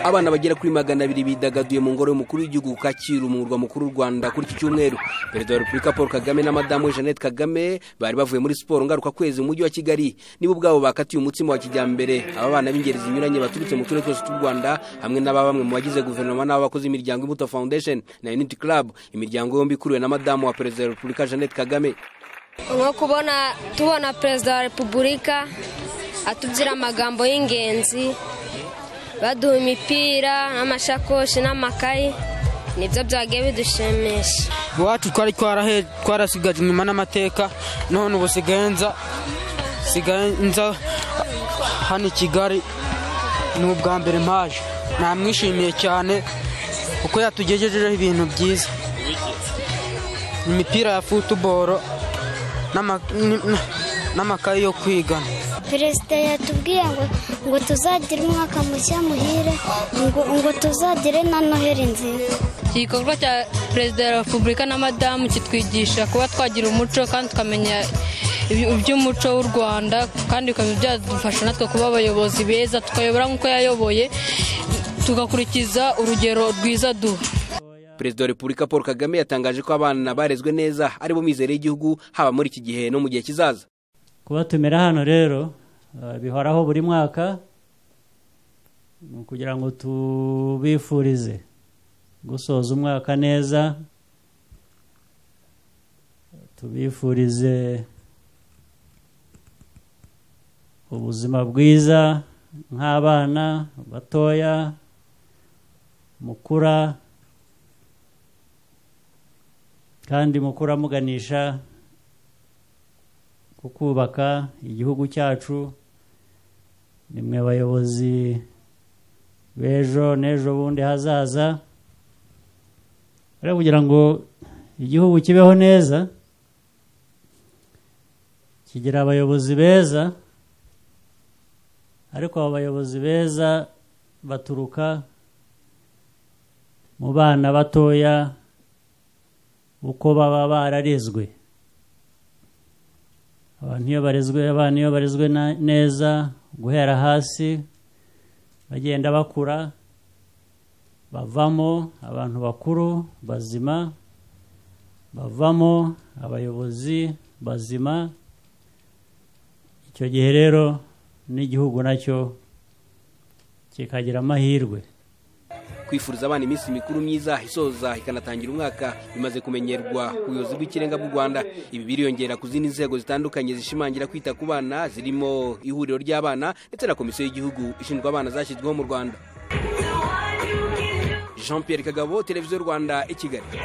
abana bagera kuri magana abiri bidagaduye mu ngoro y'umukuru w'igihugu kacyiru mu murwa mukuru w'u rwanda kuri iki cyumweru perezida wa repubulika paul kagame na madamu we jeannette kagame bari bavuye muri siporo ngarukakwezi mu mujyi wa kigali nibo ubwabo bakatiye umutsima wa kijyambere aba bana b'ingeri zinyuranye baturutse mu turere twose tw'u rwanda hamwe n'aba bamwe mu bagize guverinoma n'abakozi b'imiryango imbuto foundation na unity club imiryango yombi ikuriwe na madamu wa perezida wa repubulika jeannette kagame nko kubona tubona perezida wa repubulika atubwira amagambo y'ingenzi baduha imipira n'amashakoshi n'amakayi nibyo byagiye bidushimisha iwacu twari twarasigaje inyuma n'amateka none ubu sigaye nza hano i kigali ni ubwa mbere mpaje namwishimiye cyane kuko yatugejejeho ibintu byiza imipira ya futuboro n'amakayi yo kwigana perezida yatubwiye ngo ngo tuzagire umwaka mushya muhire ngo ngo tuzagire na noheli nziza iki gikorwa cya perezida wa repubulika na madamu kitwigisha kuba twagira umuco kandi tukamenya iby'umuco w'u rwanda kandi bikamenya byadufasha natwe kuba abayobozi beza tukayobora nk'uko yayoboye tugakurikiza urugero rwiza duha perezida wa repubulika paul kagame yatangaje ko abana barezwe neza aribo mizere y'igihugu haba muri iki gihe no mu gihe kizaza kubatumira hano rero bihoraho buri mwaka ni ukugira ngo tubifurize gusoza umwaka neza tubifurize ubuzima bwiza nk'abana batoya mukura kandi mukura muganisha ku kubaka igihugu cyacu ni mwe bayobozi b'ejo n'ejo bundi hazaza rero kugira ngo igihugu kibeho neza kigira abayobozi beza ariko abo bayobozi beza baturuka mu bana batoya uko baba bararezwe abantu iyo barezwe abana iyo barezwe neza guhera hasi bagenda bakura bavamo abantu bakuru bazima bavamo abayobozi bazima icyo gihe rero n'igihugu nacyo kikagira amahirwe kwifuriza abana iminsi mikuru myiza isoza ikanatangira umwaka bimaze kumenyerwa ku buyobozi bw'ikirenga bw'u rwanda ibi biriyongera ku zindi nzego zitandukanye zishimangira kwita ku bana zirimo ihuriro ry'abana ndetse na komisiyo y'igihugu ishinzwe abana zashyizweho mu rwanda jean pierre kagabo televiziyo rwanda i kigali